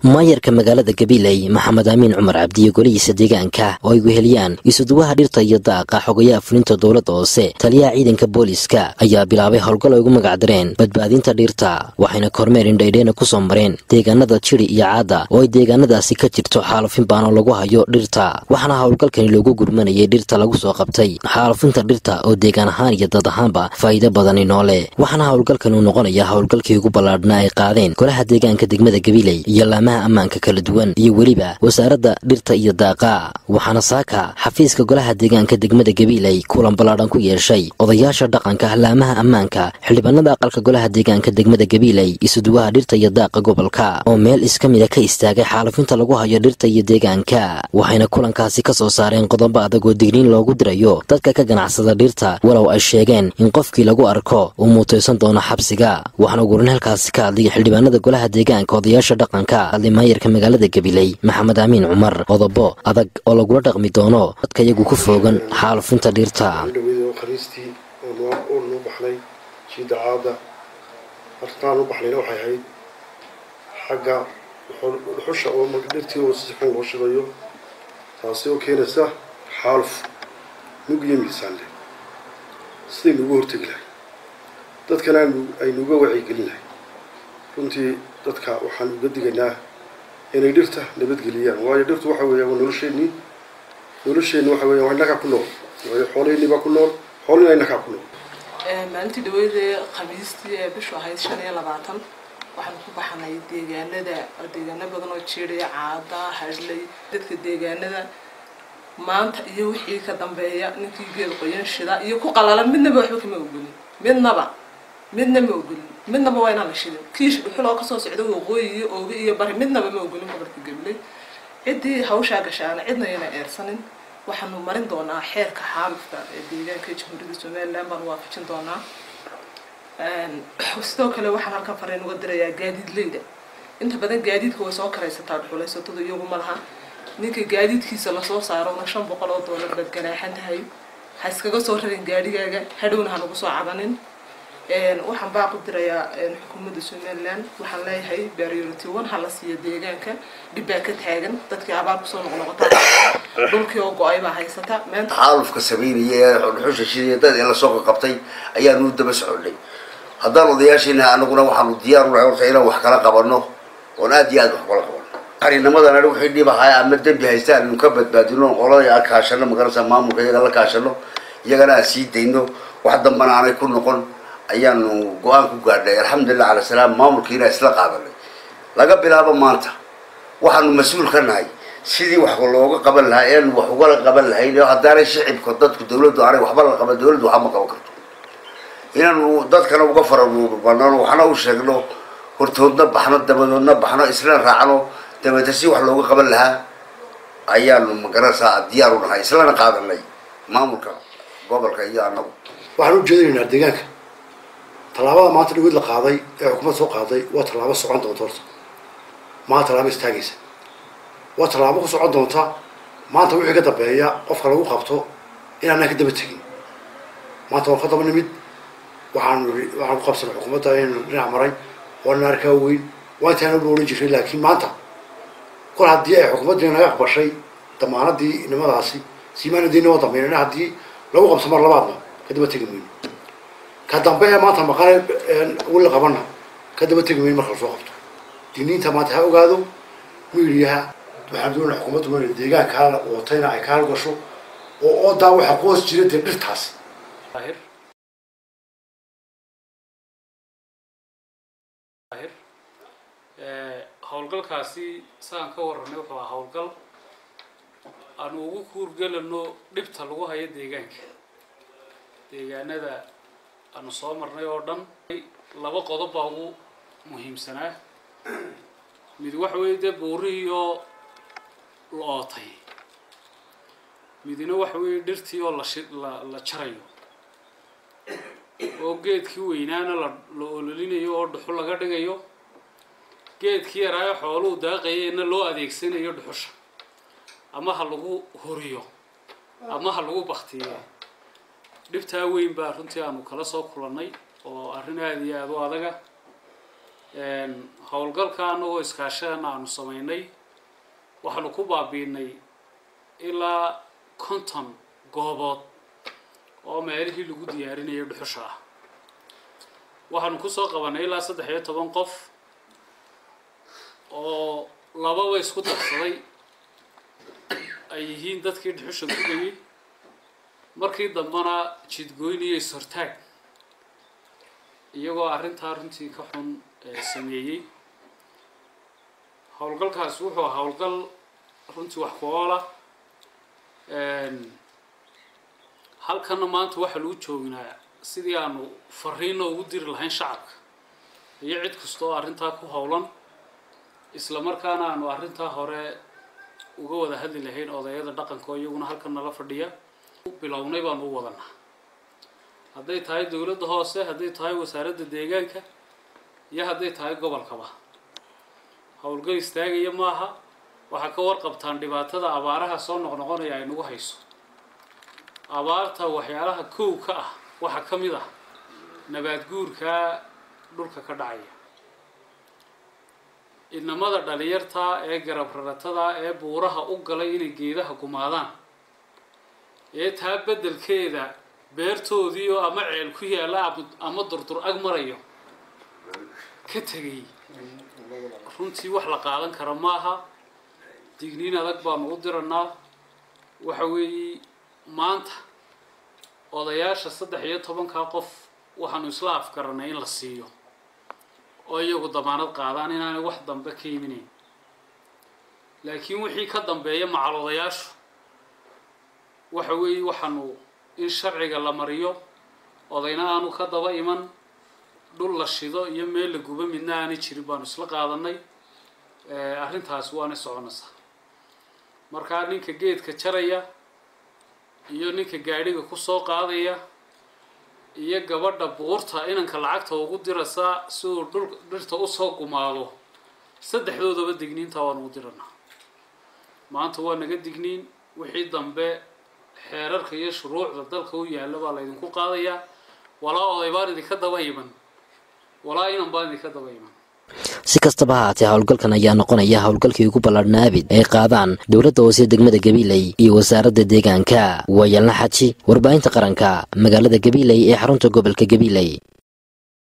maayarka magaalada gabiley maxamed amiin cumar cabdiyo golihiisa deegaanka oo ay weheliyaan isuduwaha dhirta iyo daaqa xogayaha fulinta dowladda hoose taliyaha ciidanka booliiska ayaa bilaabay howlgal ay ugu magacdareen badbaadinta dhirta waxayna kormeer indhaydheena ku soo mareen deegaanada jiri iyo caada oo ay deegaanadaasi ka jirto xaalufin baanoo lagu hayo dhirta waxaana howlgalkani loogu gurmanayay dhirta lagu soo qabtay xaalufinta dhirta oo deegaan ahaan iyo dad ahaanba faa'iido badani noole waxaana howlgalkani uu noqonaya howlgalkii ugu ballaadhnaa ay qaadeen golaha deegaanka degmada gabiley iyo laamaha ammaanka kala duwan iyo weliba wasaaradda dhirta iyo daaqa waxaana saaka xafiiska golaha deegaanka degmada gabiley kulan ballaadhan ku yeeshay odayaasha dhaqanka laamaha ammaanka xildhibaanada aqalka golaha deegaanka degmada gabiley isuduwaha dhirta iyo daaqa gobolka oo meel iska mida ka istaagay xaalufinta lagu hayo dhirta iyo deegaanka waxayna kulankaasi ka soo saareen qodobo adag oo digniin loogu dirayo dadka ka ganacsada dhirta walow ay sheegeen in qofkii lagu arko uu muutaysan doono xabsiga waxaana ugurin halkaasi ka hadlaya xildhibaanada golaha deegaanka odayaasha dhaqanka maayarka magaalada gabiley maxamed amiin cumar qodobo adag oo lagula dhaqmi doono dadka iyagu ku foogan xaalufinta dhirta khamiistii oo noo baxnay jiida caada arrintaan u baxnayna waxay ahayd xagga dhuxusha oo dhirtii oo si xun loo shidayo taasi oo keenaysa xaaluf nug iyo miisaan leh sidaynu uga hortegi lahay dadkana aynu uga wacyigelin lahay runtii dadka waxaan uga digaynaa inay dhirta nabadgeliyaan waayo dhirtu waxa weeyaan waa nolosheenii nolosheenni waxa weeyaan waa innagaa ku nool waayo xoolaheennii baa ku nool xoolina innagaa ku nool maalintii dhaweydee khamiistii ee bishu ahayd shan iyo labaatan waxaan ku baxnay deegaanada deegaano badan oo jiidhaya caada hadhlay dadka deegaanada maanta iyo wixii ka dambeeya ninkii geed qoyan shida iyo ku qalalan midnaba waxba kama ogolin midnaba midna ma ogolin midnaba waa inaan la shidin kiish dhuxul oo kasoo socda waqooyi iyo oogi iyo bari midnaba ma ogolin gobolka gabley ciddii hawshaa gashaana cidna yana eersanin waxaanu marin doonaa xeerka xaalufka ee deegaanka jamhuuriyadda somaliland baanu waafajin doonaa sidoo kale waxaan halkan fariin uga dirayaa gaadiidleyda inta badan gaadiidka way soo karaysataa dhuxulaysatadu iyagu ma laha ninka gaadiidkiisa lasoo saarona shan boqol oo doolar baad ganaaxan tahay ha iskaga soo rarin gaadhigaaga hadhowna ha nagu soo cabanin waxaan baa ku dirayaa xukuumadda somaliland waxaan leeyahay priority one ha la siiyo deegaanka dhib baa ka taagan dadkii abaar kusoo noqnoqotaa dhulkii oo go-ay baa haysata meenta xaalufka sameynaya ee dhuxusha shidaya dad in lasoo qabtay ayaanu daba soconay haddaan odayaashiina anaguna waxaanu diyaar unahay horta inaan wax kala qabano oon aad iyo aad wax kala qabano xariinamadan ani wixii dhib ahaa ama dembi haystaan anu ka badbaadino qolada aan kaashano magarasa maamulka iyaga la kaashano iyagana aan sii dayno wax dambana aanay ku noqon ayaanu go-aan ku gaadhnay alxamdulilah cala salaam maamulkiina isla qaadanay laga bilaabo maanta waxaanu mas-uul ka nahay sidii wax looga qaban lahaa eanu wax ugala qaban lahayn haddaanay shicibka dadku dawladdu aanay waxba la qaban dawladdu waxba ma qaban karto inaanu dadkana uga farabanano waxna u sheegno hortoodna baxno dabadoodna baxno isla raacno dabeeta si wax looga qaban lahaa ayaanu magaranaysaa diyaar u nahay islana qaadanay maamulka gobolka iyo anagu waxaan ujeedinaynaa deegaanka tallaabada maanta dhaweyd la qaaday ee xukuumadda soo qaaday waa tallaabo socon doonta horta maa tallaabo istaagaysa waa tallaabo ku socon doonta maanta wixii ka dambeeya qofka lagu qabto inaanaan ka daba tegin maanta waan ka daba nimid waxaan waxaan ku qabsanay xukuumadda inaynu dhinac maray waa nin arkaa weyn waa intaana u odhan jiray laakiin maanta kol haddii ay xukuumaddii naga aqbashay damaanadii nimadaasi siimaanadiina waa dambeynana haddii lagu qabso mar labaadna ka daba tegi mayno ka dambe ee maanta maqane weli qabana ka daba tegi mayno marka lasoo qabto diniinta maanta ha ogaado miidiyaha waxaan doonaa xukuumaddu inay deegaankaa watayna ay ka halgasho oo oodaa waxaa qoos jira dee dhirtaas howlgalkaasi saan ka warranay wuxuu ahaa howlgal aanu ugu kuurgelano dhibta lagu hayo deegaanka deegaanada aanu soo marnay oo dhan laba qodob baa ugu muhiimsanaa mid waxa weeye dee buurihii oo la ootay midna waxa weeye dhirtii oo lashi la la jarayo oo geedkii weynaana la la ololinayo oo dhuxul laga dhigayo geedkii yaraayo xooluhu daaqayayna loo adeegsanayo dhuxusha ama ha lagu horiyo ama ha lagu baktiyo dhibtaa weyn baa runtii aanu kala soo kulannay oo arrin aada iyo aada u adaga howlgalka anagoo iskaashadana aanu samaynay waxaanu ku baabiinay ilaa konton goobood oo meelihii lagu diyaarinayo dhuxusha ah waxaanu kusoo qabanay ilaa saddex iyo toban qof oo lababa isku darsaday ay yihiin dadkii dhuxusha gudayay markii dambena jidgoyn iyo is-hortaag iyagoo arrintaa runtii ka xun sameeyey howlgalkaasi wuxuu ahaa howlgal runtii wax ku oola halkana maanta waxaa lagu joognaa sidii aanu fariino ugu diri lahayn shacabka iyo cid kasta oo arrintaa ku howlan isla markaana aanu arrintaa hore uga wada hadli lahayn odayada dhaqanka oo iyaguna halkan nala fadhiya bilownay baanu u wadanaa hadday tahay dowladda hoose hadday tahay wasaaradda deegaanka iyo hadday tahay gobolkaba howlgal istaagaya maaha waxaa ka warqabtaan dhibaatada abaaraha soo noqnoqonaya ay nagu hayso abaarta waxyaalaha kow ka ah waxaa ka mid ah nabaad guurkaa dhulka ka dhacaya inamada dhalinyarta ee garab raratada ee buuraha u galay inay geedaha gumaadaan ee taa beddelkeeda beertoodii oo ama ceel ku yaalla ama durdur ag marayo ka tegay runtii wax la qaadan kara maaha digniin adag baanu u diranaa waxa weeye maanta odayaasha saddex iyo tobankaa qof waxaanu isla afgaranay in la siiyo oo iyagu damaanad qaadaan inaanay wax dambe ka iminayn laakiin wixii ka dambeeya macal odayaashu waxa weeye waxaanu in sharciga la mariyo odayna aanu ka daba iman dhul la shido iyo meel la guba midna aanay jirin baanu isla qaadanay arrintaasi waana soconaysaa markaa ninka geedka jaraya iyo ninka gaadhiga kusoo qaadaya iyo gabadha buurta inanka lacagta ugu diraysaa si uu dhul dhirta usoo gumaado saddexdoodaba digniinta waanu u diranaa maanta waa naga digniin wixii dambe xeerarka iyo shuruucda dalka u yaalla baa laydinku qaadayaa walaa oday baan idinka daba iman walaa inan baan idinka daba iman si kastaba ha haatee howlgalkan ayaa noqonaya howlgalkii ugu ballaadhnaa abid ay qaadaan dowladda hoose degmada gabiiley iyo wasaaradda deegaanka waayalna xaji warbaahinta qaranka magaalada gabiiley ee xarunta gobolka gabiiley